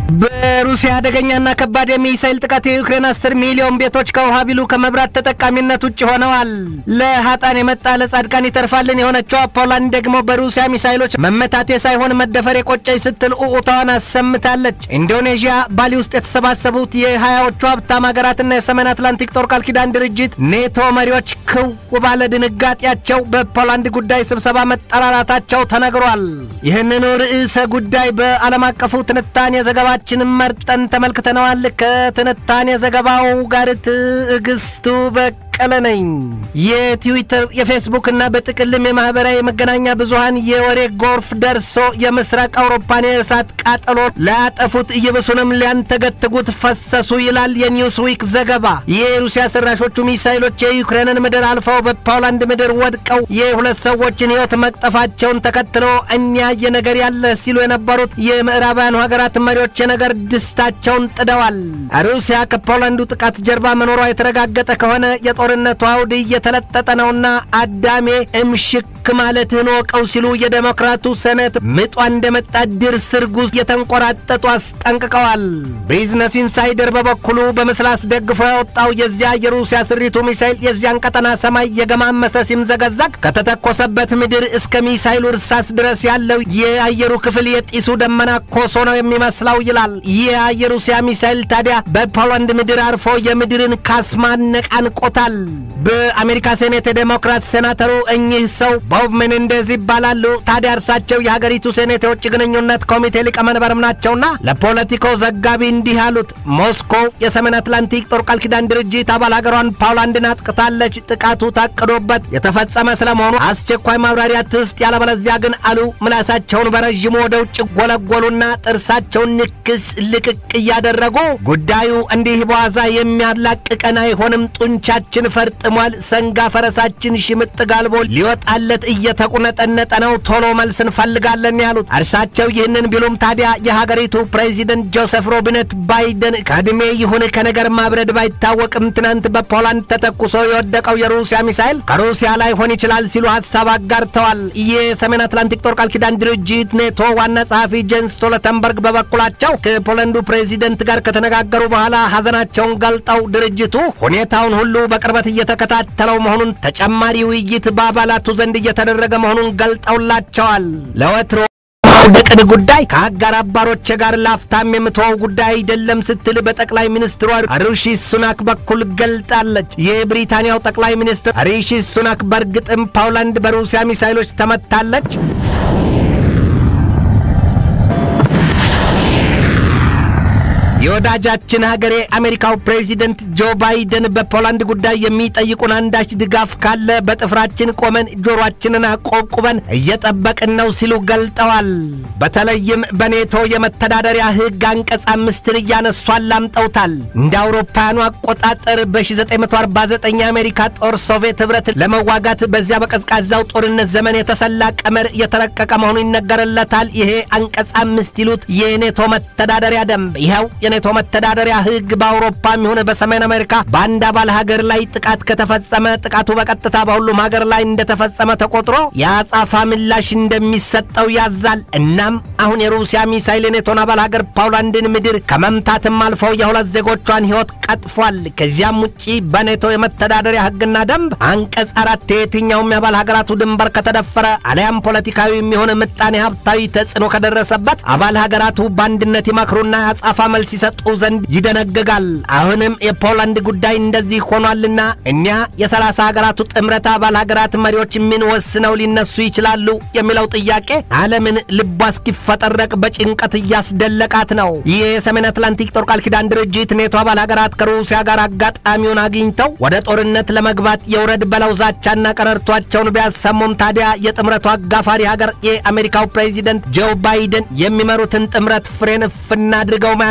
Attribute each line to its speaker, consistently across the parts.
Speaker 1: በሩሲያ አደገኛና ከባድ የሚሳይል ጥቃት የዩክሬን አስር ሚሊዮን ቤቶች ከውሃ ቢሉ ከመብራት ተጠቃሚነት ውጭ ሆነዋል። ለሀጣን የመጣ ለጻድቃን ይተርፋልን የሆነችው ፖላንድ ደግሞ በሩሲያ ሚሳይሎች መመታቴ ሳይሆን መደፈር የቆጨኝ ስትል ኡኡታዋን አሰምታለች። ኢንዶኔዥያ ባሊ ውስጥ የተሰባሰቡት የሀያዎቹ ሀብታም ሀገራትና የሰሜን አትላንቲክ ጦር ቃል ኪዳን ድርጅት ኔቶ መሪዎች ክው ባለ ድንጋጤያቸው በፖላንድ ጉዳይ ስብሰባ መጠራራታቸው ተነግሯል። ይህንኑ ርዕሰ ጉዳይ በዓለም አቀፉ ትንታኔ ዘገባችንን መርጠን ተመልክተነዋል። ከትንታኔ ዘገባው ጋር ትዕግስቱ በቀለ ነኝ። የትዊተር የፌስቡክ እና በጥቅልም የማህበራዊ የመገናኛ ብዙሃን የወሬ ጎርፍ ደርሶ የምስራቅ አውሮፓን የእሳት ቃጠሎ ላያጠፉት እየብሱንም ሊያንተገትጉት ፈሰሱ ይላል የኒውስ ዊክ ዘገባ። የሩሲያ ሰራሾቹ ሚሳይሎች የዩክሬንን ምድር አልፈው በፖላንድ ምድር ወድቀው የሁለት ሰዎችን ሕይወት መቅጠፋቸውን ተከትሎ እኛ የነገር ያለ ሲሉ የነበሩት የምዕራባውያኑ ሀገራት መሪዎች የነገር ድስታቸውን ጥደዋል። ሩሲያ ከፖላንዱ ጥቃት ጀርባ መኖሯ የተረጋገጠ ከሆነ የጦርነቱ አውድ እየተለጠጠ ነውና አዳሜ እምሽክ ማለትህን ወቀው ሲሉ የዴሞክራቱ ሰነት ምጧ እንደመጣ ድር ስርጉዝ የተንቆራጠጡ አስጠንቅቀዋል። ቢዝነስ ኢንሳይደር በበኩሉ በምስል አስደግፎ ያወጣው የዚያ የሩሲያ ስሪቱ ሚሳይል የዚያን ቀጠና ሰማይ የገማመሰ ሲምዘገዘግ ከተተኮሰበት ምድር እስከ ሚሳይሉ እርሳስ ድረስ ያለው የአየሩ ክፍል የጢሱ ደመና ኮሶ ነው የሚመስለው ይላል። ይህ የሩሲያ ሚሳይል ታዲያ በፖላንድ ምድር አርፎ የምድርን ካስማ ነቃንቆታል። በአሜሪካ ሴኔት የዴሞክራት ሴናተሩ እኚህ ሰው ቦብ ሜኔንዴዝ ይባላሉ። ታዲያ እርሳቸው የሀገሪቱ ሴኔት የውጭ ግንኙነት ኮሚቴ ሊቀመንበርም ናቸውና ለፖለቲኮ ዘጋቢ እንዲህ አሉት። ሞስኮ የሰሜን አትላንቲክ ጦር ቃል ኪዳን ድርጅት አባል ሀገሯን ፖላንድን አጥቅታለች። ጥቃቱ ታቅዶበት የተፈጸመ ስለመሆኑ አስቸኳይ ማብራሪያ ትስጥ፣ ያለበለዚያ ግን አሉ ምላሳቸውን በረዥሙ ወደ ውጭ ጎለጎሉና ጥርሳቸውን ንክስ ልቅቅ እያደረጉ ጉዳዩ እንዲህ በዋዛ የሚያላቅቀን አይሆንም፣ ጡንቻችን ፈርጥሟል፣ ሰንጋ ፈረሳችን ሽምጥ ጋልቦ ሊወጣለት እየተቁነጠነጠ ነው፣ ቶሎ መልስ እንፈልጋለን ያሉት እርሳቸው ይህንን ቢሉም ታዲያ የሀገሪቱ ፕሬዚደንት ጆሴፍ ሮቢነት ባይደን ከዕድሜ ይሁን ከነገር ማብረድ ባይታወቅም ትናንት በፖላንድ ተተኩሶ የወደቀው የሩሲያ ሚሳይል ከሩሲያ ላይ ሆን ይችላል ሲሉ ሀሳብ አጋርተዋል። የሰሜን አትላንቲክ ጦር ቃል ኪዳን ድርጅት ኔቶ ዋና ጸሐፊ ጄንስ ስቶልተንበርግ በበኩላቸው ከፖላንዱ ፕሬዚደንት ጋር ከተነጋገሩ በኋላ ሐዘናቸውን ገልጠው ድርጅቱ ሁኔታውን ሁሉ በቅርበት እየተከታተለው መሆኑን ተጨማሪ ውይይት በአባላቱ ዘንድ እየተደረገ መሆኑን ገልጠውላቸዋል። ለወትሮ ማውደቅን ጉዳይ ከአጋር አባሮቼ ጋር ላፍታም የምትወው ጉዳይ አይደለም ስትል በጠቅላይ ሚኒስትሯ ሪሺ ሱናክ በኩል ገልጣለች። የብሪታንያው ጠቅላይ ሚኒስትር ሪሺ ሱናክ በእርግጥም ፖላንድ በሩሲያ ሚሳይሎች ተመታለች የወዳጃችን ሀገሬ አሜሪካው ፕሬዚደንት ጆ ባይደን በፖላንድ ጉዳይ የሚጠይቁን አንዳች ድጋፍ ካለ በጥፍራችን ቆመን ጆሮአችንን አቆብቁበን እየጠበቅን ነው ሲሉ ገልጠዋል። በተለይም በኔቶ የመተዳደሪያ ሕግ አንቀጽ አምስትን እያነሱ አላምጠውታል። እንደ አውሮፓውያኑ አቆጣጠር በ1949 የአሜሪካ ጦር ሶቪየት ኅብረት ለመዋጋት በዚያ በቀዝቃዛው ጦርነት ዘመን የተሰላ ቀመር የተረቀቀ መሆኑ ይነገርለታል። ይሄ አንቀጽ አምስት ይሉት የኔቶ መተዳደሪያ ደንብ ይኸው የኔቶ መተዳደሪያ ሕግ በአውሮፓም ይሁን በሰሜን አሜሪካ በአንድ አባል ሀገር ላይ ጥቃት ከተፈጸመ ጥቃቱ በቀጥታ በሁሉም ሀገር ላይ እንደተፈጸመ ተቆጥሮ የአጻፋ ምላሽ እንደሚሰጠው ያዛል። እናም አሁን የሩሲያ ሚሳይል የኔቶን አባል ሀገር ፖላንድን ምድር ከመምታትም አልፈው የሁለት ዜጎቿን ሕይወት ቀጥፏል። ከዚያም ውጪ በኔቶ የመተዳደሪያ ሕግና ደንብ አንቀጽ አራት የየትኛውም የአባል ሀገራቱ ድንበር ከተደፈረ አሊያም ፖለቲካዊ የሚሆን ምጣኔ ሀብታዊ ተጽዕኖ ከደረሰበት አባል ሀገራቱ በአንድነት ይመክሩና የአጻፋ መልስ ሲሰጡ ዘንድ ይደነግጋል። አሁንም የፖላንድ ጉዳይ እንደዚህ ሆኗልና እኛ የሰላሳ ሀገራቱ ጥምረት አባል ሀገራት መሪዎች ምን ወስነው ሊነሱ ይችላሉ የሚለው ጥያቄ ዓለምን ልቧ እስኪፈጠረቅ በጭንቀት እያስደለቃት ነው። ይህ የሰሜን አትላንቲክ ጦር ቃል ኪዳን ድርጅት ኔቶ አባል ሀገራት ከሩሲያ ጋር አጋጣሚውን አግኝተው ወደ ጦርነት ለመግባት የውረድ በለው ዛቻና ቀረርቷቸውን ቢያሰሙም ታዲያ የጥምረቱ አጋፋሪ ሀገር የአሜሪካው ፕሬዚደንት ጆ ባይደን የሚመሩትን ጥምረት ፍሬን ፍና አድርገው መያዛቸው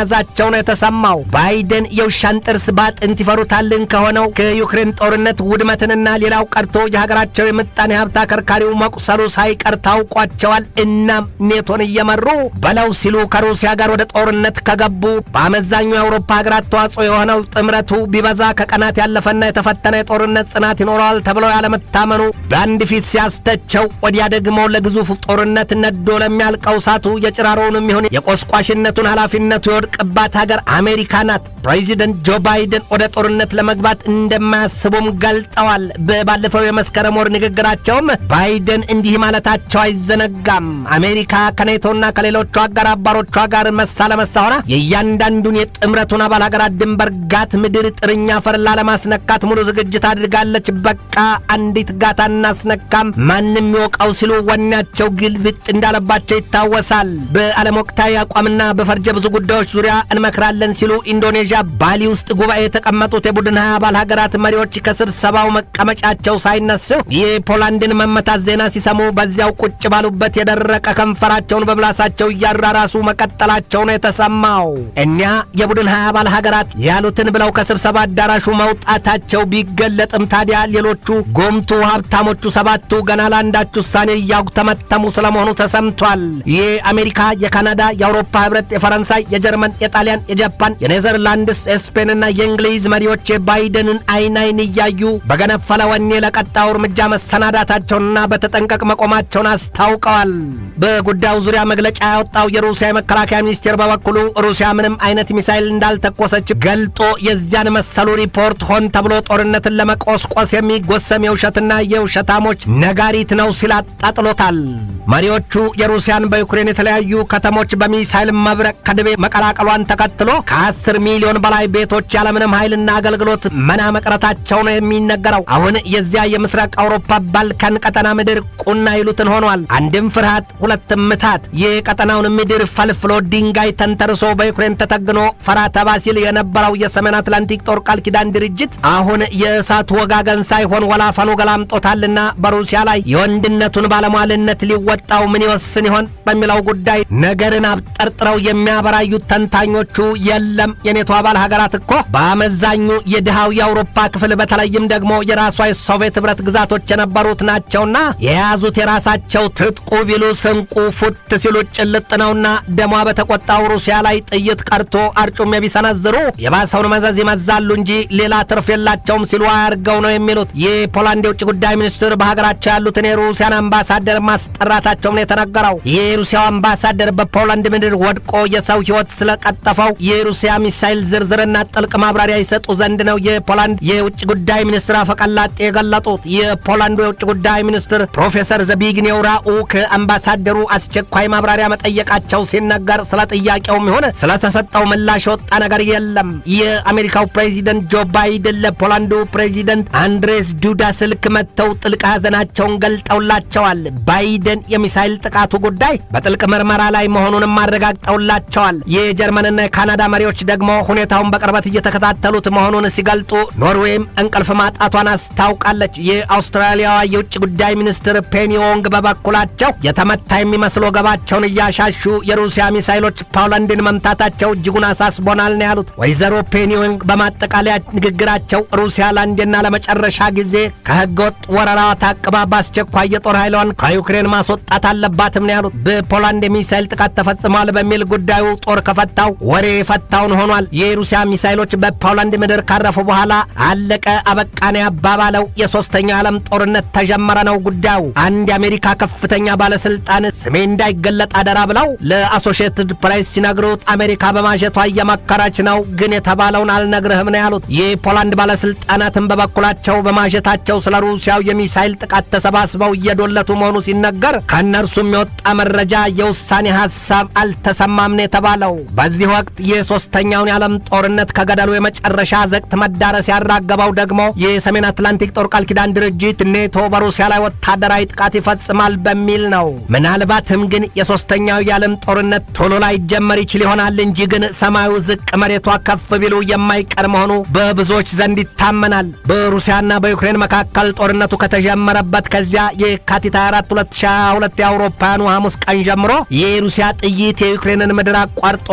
Speaker 1: ማለታቸው ነው የተሰማው። ባይደን የውሻን ጥርስ ባጥንት ይፈሩታልን ከሆነው ከዩክሬን ጦርነት ውድመትንና ሌላው ቀርቶ የሀገራቸው የምጣኔ ሀብት አከርካሪው መቁሰሉ ሳይቀር ታውቋቸዋል። እናም ኔቶን እየመሩ በለው ሲሉ ከሩሲያ ጋር ወደ ጦርነት ከገቡ በአመዛኙ የአውሮፓ ሀገራት ተዋጽኦ የሆነው ጥምረቱ ቢበዛ ከቀናት ያለፈና የተፈተነ የጦርነት ጽናት ይኖረዋል ተብለው ያለመታመኑ በአንድ ፊት ሲያስተቸው፣ ወዲያ ደግሞ ለግዙፍ ጦርነት ነዶ ለሚያልቀው እሳቱ የጭራሮውንም ይሁን የቆስቋሽነቱን ኃላፊነቱ የወድቅባት ሀገር አሜሪካ ናት። ፕሬዚደንት ጆ ባይደን ወደ ጦርነት ለመግባት እንደማያስቡም ገልጠዋል። በባለፈው የመስከረም ወር ንግግራቸውም ባይደን እንዲህ ማለታቸው አይዘነጋም። አሜሪካ ከኔቶና ከሌሎቹ አጋር አባሮቿ ጋር መሳ ለመሳ ሆና የእያንዳንዱን የጥምረቱን አባል ሀገራት ድንበር ጋት ምድር ጥርኛ ፈርላ ለማስነካት ሙሉ ዝግጅት አድርጋለች። በቃ አንዲት ጋት አናስነካም ማንም ይወቀው ሲሉ ወኔያቸው ግልብጥ እንዳለባቸው ይታወሳል። በዓለም ወቅታዊ አቋምና በፈርጀ ብዙ ጉዳዮች ዙሪያ እንመክራለን ሲሉ ኢንዶኔዥያ ባሊ ውስጥ ጉባኤ የተቀመጡት የቡድን ሀያ አባል ሀገራት መሪዎች ከስብሰባው መቀመጫቸው ሳይነሱ የፖላንድን መመታት ዜና ሲሰሙ በዚያው ቁጭ ባሉበት የደረቀ ከንፈራቸውን በምላሳቸው እያራራሱ መቀጠላቸው ነው የተሰማው። እኒያ የቡድን ሀያ አባል ሀገራት ያሉትን ብለው ከስብሰባ አዳራሹ መውጣታቸው ቢገለጥም ታዲያ ሌሎቹ ጎምቱ ሀብታሞቹ ሰባቱ ገና ለአንዳች ውሳኔ እያጉተመተሙ ስለመሆኑ ተሰምቷል። የአሜሪካ፣ የካናዳ፣ የአውሮፓ ህብረት፣ የፈረንሳይ፣ የጀርመን፣ የጣሊያን፣ የጃፓን፣ የኔዘርላንድስ፣ የስፔንና የእንግሊዝ መሪዎች የባይደንን አይን አይን እያዩ በገነፈለ ወኔ ለቀጣዩ እርምጃ መሰናዳታቸውንና በተጠንቀቅ መቆማቸውን አስታውቀዋል። በጉዳዩ ዙሪያ መግለጫ ያወጣው የሩሲያ የመከላከያ ሚኒስቴር በበኩሉ ሩሲያ ምንም አይነት ሚሳይል እንዳልተኮሰች ገልጦ የዚያን መሰሉ ሪፖርት ሆን ተብሎ ጦርነትን ለመቆስቆስ የሚጎሰም የውሸትና የውሸታሞች ነጋሪት ነው ሲል አጣጥሎታል። መሪዎቹ የሩሲያን በዩክሬን የተለያዩ ከተሞች በሚሳይል መብረቅ ከድቤ መቀላቀሏን ተከትሎ ከአስር ሚሊዮን በላይ ቤቶች ያለምንም ኃይልና አገልግሎት መና መቅረታቸው ነው የሚነገረው። አሁን የዚያ የምስራቅ አውሮፓ ባልካን ቀጠና ምድር ቁና ይሉትን ሆኗል። አንድም ፍርሃት፣ ሁለትም ምታት። የቀጠናውን ምድር ፈልፍሎ ድንጋይ ተንተርሶ በዩክሬን ተተግኖ ፈራ ተባ ሲል የነበረው የሰሜን አትላንቲክ ጦር ቃል ኪዳን ድርጅት አሁን የእሳት ወጋገን ሳይሆን ወላፈኑ ገላምጦታልና በሩሲያ ላይ የወንድነቱን ባለሟልነት ሊወጣው ምን ይወስን ይሆን በሚለው ጉዳይ ነገርን አብጠርጥረው የሚያበራዩት ተንታኞቹ የለም የኔቶ አባል ሀገራት እኮ በአመዛኙ የድሃው የአውሮፓ ክፍል በተለይም ደግሞ የራሷ የሶቪየት ኅብረት ግዛቶች የነበሩት ናቸውና የያዙት የራሳቸው ትጥቁ ቢሉ ስንቁ ፉት ሲሉ ጭልጥ ነውና ደሟ በተቆጣው ሩሲያ ላይ ጥይት ቀርቶ አርጩሜ ቢሰነዝሩ የባሰውን መዘዝ ይመዛሉ እንጂ ሌላ ትርፍ የላቸውም ሲሉ አያርገው ነው የሚሉት። የፖላንድ የውጭ ጉዳይ ሚኒስትር በሀገራቸው ያሉትን የሩሲያን አምባሳደር ማስጠራታቸውም ነው የተነገረው። የሩሲያው አምባሳደር በፖላንድ ምድር ወድቆ የሰው ሕይወት ስለቀጠፈው የሩሲያ ሚሳይል ዝርዝርና ጥልቅ ማብራሪያ ይሰጡ ዘንድ ነው የፖላንድ የውጭ ጉዳይ ሚኒስትር አፈቀላጤ የገለጡት። የፖላንዱ የውጭ ጉዳይ ሚኒስትር ፕሮፌሰር ዘቢግኔው ራኡ ከአምባሳደሩ አስቸኳይ ማብራሪያ መጠየቃቸው ሲነገር ስለ ጥያቄውም ይሆን ስለተሰጠው ምላሽ የወጣ ነገር የለም። የአሜሪካው ፕሬዚደንት ጆ ባይደን ለፖላንዱ ፕሬዚደንት አንድሬስ ዱዳ ስልክ መጥተው ጥልቅ ሐዘናቸውን ገልጠውላቸዋል። ባይደን የሚሳይል ጥቃቱ ጉዳይ በጥልቅ ምርመራ ላይ መሆኑንም አረጋግጠውላቸዋል። የጀርመንና የካናዳ መሪዎች ደግሞ ሁኔታውን በቅርበት እየተከታተሉት መሆኑን ሲገልጡ ኖርዌይም እንቅልፍ ማጣቷን አስታውቃለች። የአውስትራሊያዋ የውጭ ጉዳይ ሚኒስትር ፔኒ ዎንግ በበኩላቸው የተመታ የሚመስል ወገባቸውን እያሻሹ የሩሲያ ሚሳይሎች ፖላንድን መምታታቸው እጅጉን አሳስቦናል ነው ያሉት። ወይዘሮ ፔኒ ዎንግ በማጠቃለያ ንግግራቸው ሩሲያ ለአንዴና ለመጨረሻ ጊዜ ከህገወጥ ወረራዋ ታቅባ በአስቸኳይ የጦር ኃይሏን ከዩክሬን ማስወጣት አለባትም ነው ያሉት። በፖላንድ የሚሳይል ጥቃት ተፈጽሟል በሚል ጉዳዩ ጦር ከፈታው ወሬ የፈታውን ሆኗል። የሩሲያ ሚሳይሎች በፖላንድ ምድር ካረፉ በኋላ አለቀ አበቃን ያባባለው የሶስተኛው ዓለም ጦርነት ተጀመረ ነው ጉዳዩ። አንድ የአሜሪካ ከፍተኛ ባለስልጣን ስሜ እንዳይገለጥ አደራ ብለው ለአሶሺየትድ ፕሬስ ሲነግሩት አሜሪካ በማሸቷ እየመከረች ነው፣ ግን የተባለውን አልነግርህም ነው ያሉት። የፖላንድ ባለስልጣናትን በበኩላቸው በማሸታቸው ስለ ሩሲያው የሚሳይል ጥቃት ተሰባስበው እየዶለቱ መሆኑ ሲነገር ከእነርሱም የወጣ መረጃ የውሳኔ ሐሳብ አልተሰማም ነው የተባለው። በዚህ ወቅት የሶስተኛውን የዓለም ጦርነት ከገደሉ የመጨረሻ ዘቅት መዳረስ ያራገበው ደግሞ የሰሜን አትላንቲክ ጦር ቃል ኪዳን ድርጅት ኔቶ በሩሲያ ላይ ወታደራዊ ጥቃት ይፈጽማል በሚል ነው። ምናልባትም ግን የሶስተኛው የዓለም ጦርነት ቶሎ ላይ ጀመር ይችል ይሆናል እንጂ ግን ሰማዩ ዝቅ መሬቷ ከፍ ቢሉ የማይቀር መሆኑ በብዙዎች ዘንድ ይታመናል። በሩሲያና በዩክሬን መካከል ጦርነቱ ከተጀመረበት ከዚያ የካቲት 24 2022 የአውሮፓውያኑ ሐሙስ ቀን ጀምሮ የሩሲያ ጥይት የዩክሬንን ምድር አቋርጦ ወደ ኔቶ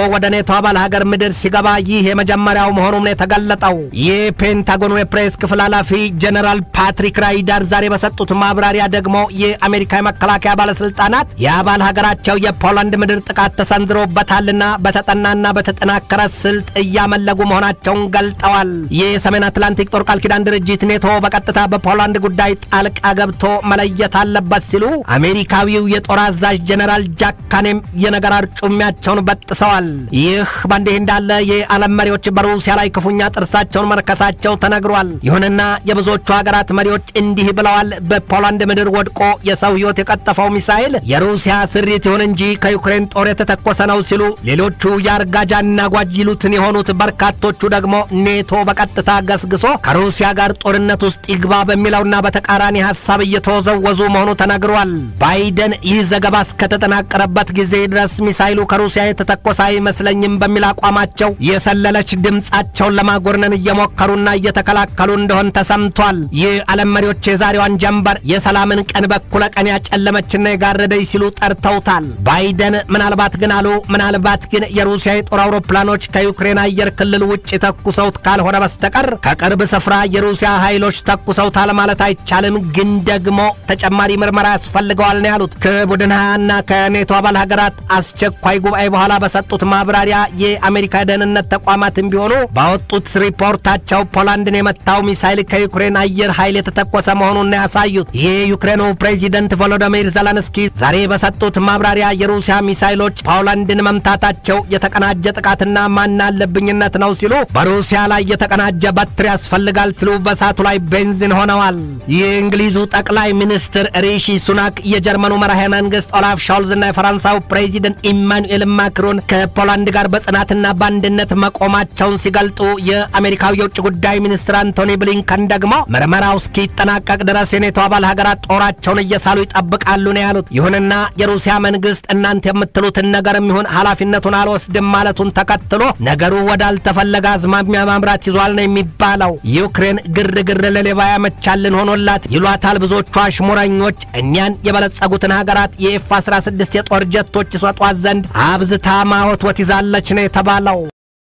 Speaker 1: በኔቶ አባል ሀገር ምድር ሲገባ ይህ የመጀመሪያው መሆኑም ነው የተገለጠው። የፔንታጎኑ የፕሬስ ክፍል ኃላፊ ጀነራል ፓትሪክ ራይዳር ዛሬ በሰጡት ማብራሪያ ደግሞ የአሜሪካ የመከላከያ ባለስልጣናት የአባል ሀገራቸው የፖላንድ ምድር ጥቃት ተሰንዝሮበታልና በተጠናና በተጠናከረ ስልት እያመለጉ መሆናቸውን ገልጠዋል። የሰሜን አትላንቲክ ጦር ቃል ኪዳን ድርጅት ኔቶ በቀጥታ በፖላንድ ጉዳይ ጣልቃ ገብቶ መለየት አለበት ሲሉ አሜሪካዊው የጦር አዛዥ ጀነራል ጃክ ካኔም የነገር አርጩሚያቸውን በጥሰዋል። ይህ በእንዲህ እንዳለ የዓለም መሪዎች በሩሲያ ላይ ክፉኛ ጥርሳቸውን መርከሳቸው ተነግሯል። ይሁንና የብዙዎቹ ሀገራት መሪዎች እንዲህ ብለዋል። በፖላንድ ምድር ወድቆ የሰው ሕይወት የቀጠፈው ሚሳኤል የሩሲያ ስሪት ይሁን እንጂ ከዩክሬን ጦር የተተኮሰ ነው ሲሉ፣ ሌሎቹ የአርጋጃና ጓጅ ይሉትን የሆኑት በርካቶቹ ደግሞ ኔቶ በቀጥታ ገስግሶ ከሩሲያ ጋር ጦርነት ውስጥ ይግባ በሚለውና በተቃራኒ ሐሳብ እየተወዘወዙ መሆኑ ተነግሯል። ባይደን ይህ ዘገባ እስከተጠናቀረበት ጊዜ ድረስ ሚሳይሉ ከሩሲያ የተተኮሰ አይመስለኝም በሚል አቋማቸው የሰለለች ድምፃቸውን ለማጎርነን እየሞከሩና እየተከላከሉ እንደሆን ተሰምቷል። የዓለም መሪዎች የዛሬዋን ጀንበር የሰላምን ቀን በኩለ ቀን ያጨለመችና የጋረደች ሲሉ ጠርተውታል። ባይደን ምናልባት ግን አሉ ምናልባት ግን የሩሲያ የጦር አውሮፕላኖች ከዩክሬን አየር ክልል ውጭ ተኩሰውት ካልሆነ በስተቀር ከቅርብ ስፍራ የሩሲያ ኃይሎች ተኩሰውታል ማለት አይቻልም፣ ግን ደግሞ ተጨማሪ ምርመራ ያስፈልገዋል ነው ያሉት። ከቡድን ሀያና ከኔቶ አባል ሀገራት አስቸኳይ ጉባኤ በኋላ በሰጡት ማብራሪያ የአሜሪካ የደህንነት ተቋማትም ቢሆኑ ባወጡት ሪፖርታቸው ፖላንድን የመታው ሚሳይል ከዩክሬን አየር ኃይል የተተኮሰ መሆኑን ያሳዩት። የዩክሬኑ ፕሬዚደንት ቮሎዶሚር ዘለንስኪ ዛሬ በሰጡት ማብራሪያ የሩሲያ ሚሳይሎች ፖላንድን መምታታቸው የተቀናጀ ጥቃትና ማናለብኝነት ነው ሲሉ በሩሲያ ላይ የተቀናጀ በትር ያስፈልጋል ሲሉ በሳቱ ላይ ቤንዚን ሆነዋል። የእንግሊዙ ጠቅላይ ሚኒስትር ሪሺ ሱናክ፣ የጀርመኑ መራሄ መንግስት ኦላፍ ሾልዝ እና የፈረንሳዩ ፕሬዚደንት ኢማኑኤል ማክሮን ከፖላንድ ጋር በጽናትና በአንድነት መቆማቸውን ሲገልጡ የአሜሪካው የውጭ ጉዳይ ሚኒስትር አንቶኒ ብሊንከን ደግሞ ምርመራው እስኪጠናቀቅ ድረስ የኔቶ አባል ሀገራት ጦራቸውን እየሳሉ ይጠብቃሉ ነው ያሉት። ይሁንና የሩሲያ መንግስት እናንተ የምትሉትን ነገርም ይሁን ኃላፊነቱን አልወስድም ማለቱን ተከትሎ ነገሩ ወዳልተፈለገ አዝማሚያ ማምራት ይዟል ነው የሚባለው። ዩክሬን ግርግር ለሌባ ያመቻልን ሆኖላት ይሏታል ብዙዎቹ አሽሙረኞች። እኛን የበለጸጉትን ሀገራት የኤፍ 16 የጦር ጀቶች ይሰጧት ዘንድ አብዝታ ማወትወት ይዛለች ነው የተባለው።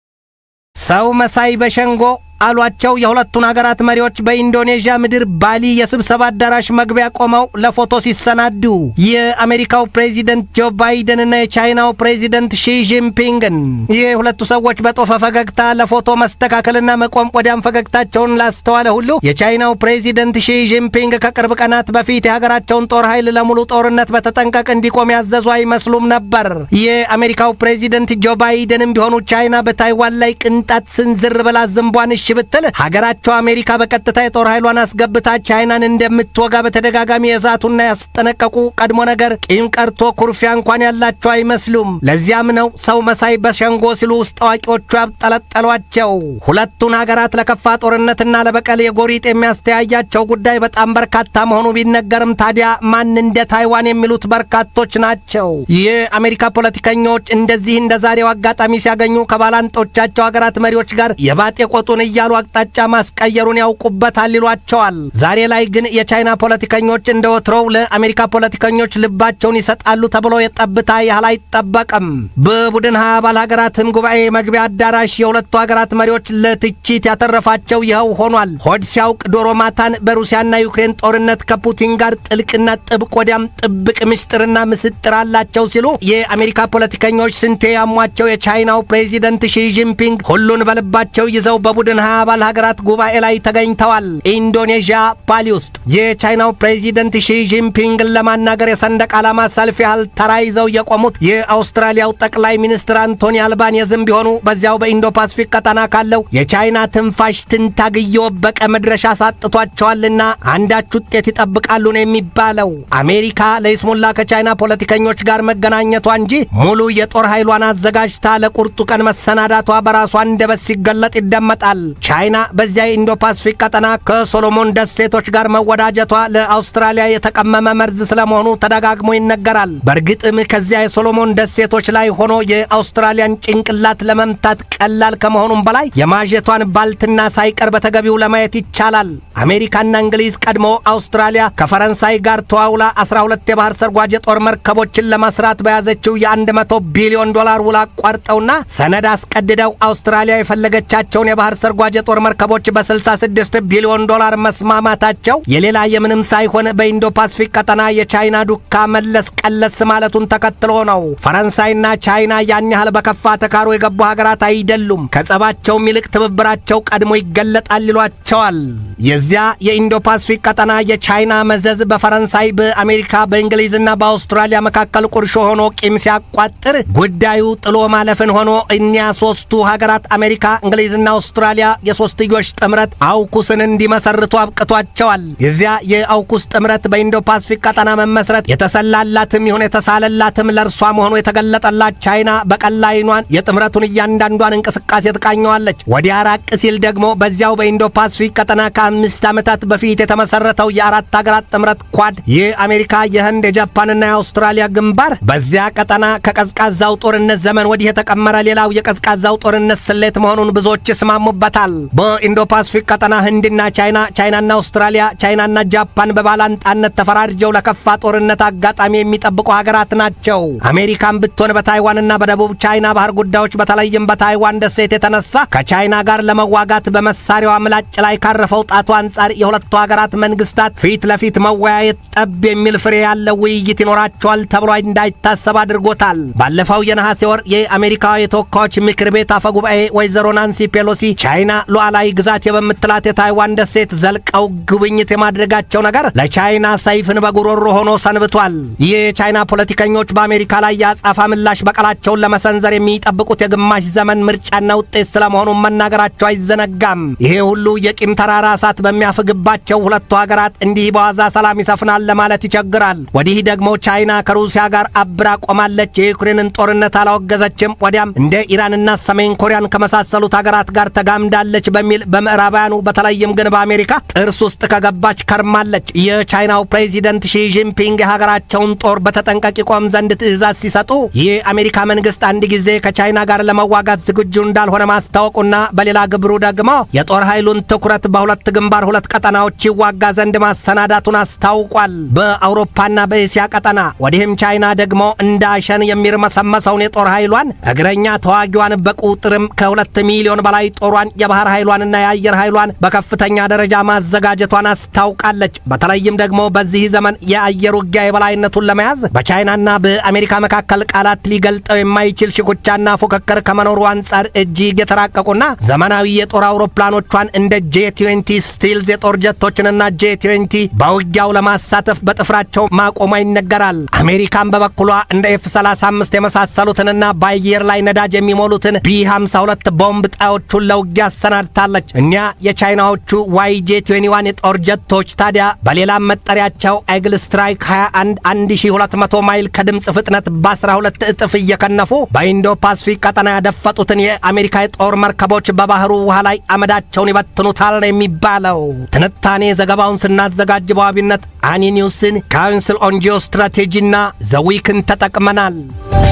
Speaker 1: ሰው መሳይ በሸንጎ አሏቸው የሁለቱን አገራት መሪዎች በኢንዶኔዥያ ምድር ባሊ የስብሰባ አዳራሽ መግቢያ ቆመው ለፎቶ ሲሰናዱ የአሜሪካው ፕሬዚደንት ጆ ባይደንና የቻይናው ፕሬዚደንት ሺ ጂንፒንግን የሁለቱ ሰዎች በጦፈ ፈገግታ ለፎቶ መስተካከልና መቆም ወዲያም ፈገግታቸውን ላስተዋለ ሁሉ የቻይናው ፕሬዚደንት ሺ ጂንፒንግ ከቅርብ ቀናት በፊት የሀገራቸውን ጦር ኃይል ለሙሉ ጦርነት በተጠንቀቅ እንዲቆም ያዘዙ አይመስሉም ነበር። የአሜሪካው ፕሬዚደንት ጆ ባይደንም ቢሆኑ ቻይና በታይዋን ላይ ቅንጣት ስንዝር ብላ ዝንቧን እሺ ብትል ሀገራቸው አሜሪካ በቀጥታ የጦር ኃይሏን አስገብታ ቻይናን እንደምትወጋ በተደጋጋሚ የዛቱና ያስጠነቀቁ ቀድሞ ነገር ቂም ቀርቶ ኩርፊያ እንኳን ያላቸው አይመስሉም። ለዚያም ነው ሰው መሳይ በሸንጎ ሲሉ ውስጥ አዋቂዎቹ ያብጠለጠሏቸው። ሁለቱን ሀገራት ለከፋ ጦርነትና ለበቀል የጎሪጥ የሚያስተያያቸው ጉዳይ በጣም በርካታ መሆኑ ቢነገርም ታዲያ ማን እንደ ታይዋን የሚሉት በርካቶች ናቸው። የአሜሪካ ፖለቲከኞች እንደዚህ እንደ ዛሬው አጋጣሚ ሲያገኙ ከባላንጦቻቸው ሀገራት መሪዎች ጋር የባጤ ቆጡን እያሉ አቅጣጫ ማስቀየሩን ያውቁበታል ይሏቸዋል። ዛሬ ላይ ግን የቻይና ፖለቲከኞች እንደ ወትሮው ለአሜሪካ ፖለቲከኞች ልባቸውን ይሰጣሉ ተብሎ የጠብታ ያህል አይጠበቅም። በቡድን ሀያ አባል ሀገራትም ጉባኤ መግቢያ አዳራሽ የሁለቱ ሀገራት መሪዎች ለትችት ያተረፋቸው ይኸው ሆኗል። ሆድ ሲያውቅ ዶሮ ማታን በሩሲያና ዩክሬን ጦርነት ከፑቲን ጋር ጥልቅና ጥብቅ ወዲያም ጥብቅ ምስጢርና ምስጥር አላቸው ሲሉ የአሜሪካ ፖለቲከኞች ስንቴ ያሟቸው የቻይናው ፕሬዚደንት ሺ ጂንፒንግ ሁሉን በልባቸው ይዘው በቡድን ሀያ አባል ሀገራት ጉባኤ ላይ ተገኝተዋል። ኢንዶኔዥያ ባሊ ውስጥ የቻይናው ፕሬዚደንት ሺ ጂንፒንግን ለማናገር የሰንደቅ ዓላማ ሰልፍ ያህል ተራ ይዘው የቆሙት የአውስትራሊያው ጠቅላይ ሚኒስትር አንቶኒ አልባኔዝም ቢሆኑ በዚያው በኢንዶ ፓስፊክ ቀጠና ካለው የቻይና ትንፋሽ ትንታግ እየወበቀ መድረሻ ሳጥቷቸዋልና አንዳች ውጤት ይጠብቃሉ ነው የሚባለው። አሜሪካ ለይስሙላ ከቻይና ፖለቲከኞች ጋር መገናኘቷ እንጂ ሙሉ የጦር ኃይሏን አዘጋጅታ ለቁርጡ ቀን መሰናዳቷ በራሷ አንደበት ሲገለጥ ይደመጣል። ቻይና በዚያ የኢንዶ ፓስፊክ ቀጠና ከሶሎሞን ደሴቶች ጋር መወዳጀቷ ለአውስትራሊያ የተቀመመ መርዝ ስለመሆኑ ተደጋግሞ ይነገራል። በእርግጥም ከዚያ የሶሎሞን ደሴቶች ላይ ሆኖ የአውስትራሊያን ጭንቅላት ለመምታት ቀላል ከመሆኑም በላይ የማጀቷን ባልትና ሳይቀር በተገቢው ለማየት ይቻላል። አሜሪካና እንግሊዝ ቀድሞ አውስትራሊያ ከፈረንሳይ ጋር ተዋውላ 12 የባህር ሰርጓጅ የጦር መርከቦችን ለመስራት በያዘችው የ100 ቢሊዮን ዶላር ውል አቋርጠውና ሰነድ አስቀድደው አውስትራሊያ የፈለገቻቸውን የባህር ሰርጓጅ የጦር መርከቦች በ66 ቢሊዮን ዶላር መስማማታቸው የሌላ የምንም ሳይሆን በኢንዶ ፓስፊክ ቀጠና የቻይና ዱካ መለስ ቀለስ ማለቱን ተከትሎ ነው። ፈረንሳይና ቻይና ያን ያህል በከፋ ተካሮ የገቡ ሀገራት አይደሉም። ከጸባቸውም ይልቅ ትብብራቸው ቀድሞ ይገለጣል ይሏቸዋል። የዚያ የኢንዶ ፓስፊክ ቀጠና የቻይና መዘዝ በፈረንሳይ፣ በአሜሪካ፣ በእንግሊዝና በአውስትራሊያ መካከል ቁርሾ ሆኖ ቂም ሲያቋጥር ጉዳዩ ጥሎ ማለፍን ሆኖ እኒያ ሶስቱ ሀገራት አሜሪካ፣ እንግሊዝና አውስትራሊያ የሶስትዮሽ ጥምረት አውኩስን እንዲመሰርቱ አብቅቷቸዋል። የዚያ የአውኩስ ጥምረት በኢንዶ ፓስፊክ ቀጠና መመስረት የተሰላላትም ይሁን የተሳለላትም ለእርሷ መሆኑ የተገለጠላት ቻይና በቀላ አይኗን የጥምረቱን እያንዳንዷን እንቅስቃሴ ትቃኘዋለች። ወዲያ ራቅ ሲል ደግሞ በዚያው በኢንዶ ፓስፊክ ቀጠና ከአምስት ዓመታት በፊት የተመሰረተው የአራት ሀገራት ጥምረት ኳድ የአሜሪካ፣ የህንድ፣ የጃፓንና የአውስትራሊያ ግንባር በዚያ ቀጠና ከቀዝቃዛው ጦርነት ዘመን ወዲህ የተቀመረ ሌላው የቀዝቃዛው ጦርነት ስሌት መሆኑን ብዙዎች ይስማሙበታል። በኢንዶ ፓስፊክ ቀጠና ህንድና ቻይና፣ ቻይናና አውስትራሊያ፣ ቻይናና ጃፓን በባላንጣነት ተፈራርጀው ለከፋ ጦርነት አጋጣሚ የሚጠብቁ ሀገራት ናቸው። አሜሪካን ብትሆን በታይዋንና በደቡብ ቻይና ባህር ጉዳዮች በተለይም በታይዋን ደሴት የተነሳ ከቻይና ጋር ለመዋጋት በመሳሪያዋ ምላጭ ላይ ካረፈው ጣቱ አንጻር የሁለቱ ሀገራት መንግስታት ፊት ለፊት መወያየት ጠብ የሚል ፍሬ ያለው ውይይት ይኖራቸዋል ተብሎ እንዳይታሰብ አድርጎታል። ባለፈው የነሐሴ ወር የአሜሪካ የተወካዮች ምክር ቤት አፈ ጉባኤ ወይዘሮ ናንሲ ፔሎሲ ቻይና ሉዓላዊ ግዛት የበምትላት የታይዋን ደሴት ዘልቀው ጉብኝት የማድረጋቸው ነገር ለቻይና ሰይፍን በጉሮሮ ሆኖ ሰንብቷል። ይህ የቻይና ፖለቲከኞች በአሜሪካ ላይ የአጻፋ ምላሽ በቀላቸውን ለመሰንዘር የሚጠብቁት የግማሽ ዘመን ምርጫና ውጤት ስለመሆኑን መናገራቸው አይዘነጋም። ይሄ ሁሉ የቂም ተራራ እሳት በሚያፍግባቸው ሁለቱ ሀገራት እንዲህ በዋዛ ሰላም ይሰፍናል ለማለት ይቸግራል። ወዲህ ደግሞ ቻይና ከሩሲያ ጋር አብራ ቆማለች፣ የዩክሬንን ጦርነት አላወገዘችም። ወዲያም እንደ ኢራንና ሰሜን ኮሪያን ከመሳሰሉት ሀገራት ጋር ተጋምዳለች በሚል በምዕራባውያኑ በተለይም ግን በአሜሪካ ጥርስ ውስጥ ከገባች ከርማለች። የቻይናው ፕሬዚደንት ሺጂንፒንግ የሀገራቸውን ጦር በተጠንቀቅ ይቆም ዘንድ ትዕዛዝ ሲሰጡ የአሜሪካ መንግስት አንድ ጊዜ ከቻይና ጋር ለመዋጋት ዝግጁ እንዳልሆነ ማስታወቁና በሌላ ግብሩ ደግሞ የጦር ኃይሉን ትኩረት በሁለት ግንባር ሁለት ቀጠናዎች ይዋጋ ዘንድ ማሰናዳቱን አስታውቋል። በአውሮፓና በእስያ ቀጠና ወዲህም ቻይና ደግሞ እንደ አሸን የሚርመሰመሰውን የጦር ኃይሏን እግረኛ ተዋጊዋን በቁጥርም ከሁለት ሚሊዮን በላይ ጦሯን የባህር ኃይሏንና የአየር ኃይሏን በከፍተኛ ደረጃ ማዘጋጀቷን አስታውቃለች። በተለይም ደግሞ በዚህ ዘመን የአየር ውጊያ የበላይነቱን ለመያዝ በቻይናና በአሜሪካ መካከል ቃላት ሊገልጠው የማይችል ሽኩቻና ፉክክር ከመኖሩ አንጻር እጅግ የተራቀቁና ዘመናዊ የጦር አውሮፕላኖቿን እንደ ጄ ትዌንቲ ስቲልዝ የጦር ጀቶችንና ጄ ትዌንቲ በውጊያው ለማሳተፍ በጥፍራቸው ማቆሟ ይነገራል። አሜሪካን በበኩሏ እንደ ኤፍ 35 የመሳሰሉትንና በአየር ላይ ነዳጅ የሚሞሉትን ቢ 52 ቦምብ ጣዮቹን ለውጊያ አሰናድታለች። እኒያ የቻይናዎቹ ዋይ ጄ 21 የጦር ጀቶች ታዲያ በሌላም መጠሪያቸው አይግል ስትራይክ 21 1200 ማይል ከድምፅ ፍጥነት በ12 እጥፍ እየከነፉ በኢንዶ ፓስፊክ ቀጠና ያደፈጡትን የአሜሪካ የጦር መርከቦች በባህሩ ውሃ ላይ አመዳቸውን ይበትኑታል ነው የሚባለው። ትንታኔ ዘገባውን ስናዘጋጅ በዋቢነት አኒ ኒውስን፣ ካውንስል ኦን ጂኦ ስትራቴጂና ዘዊክን ተጠቅመናል።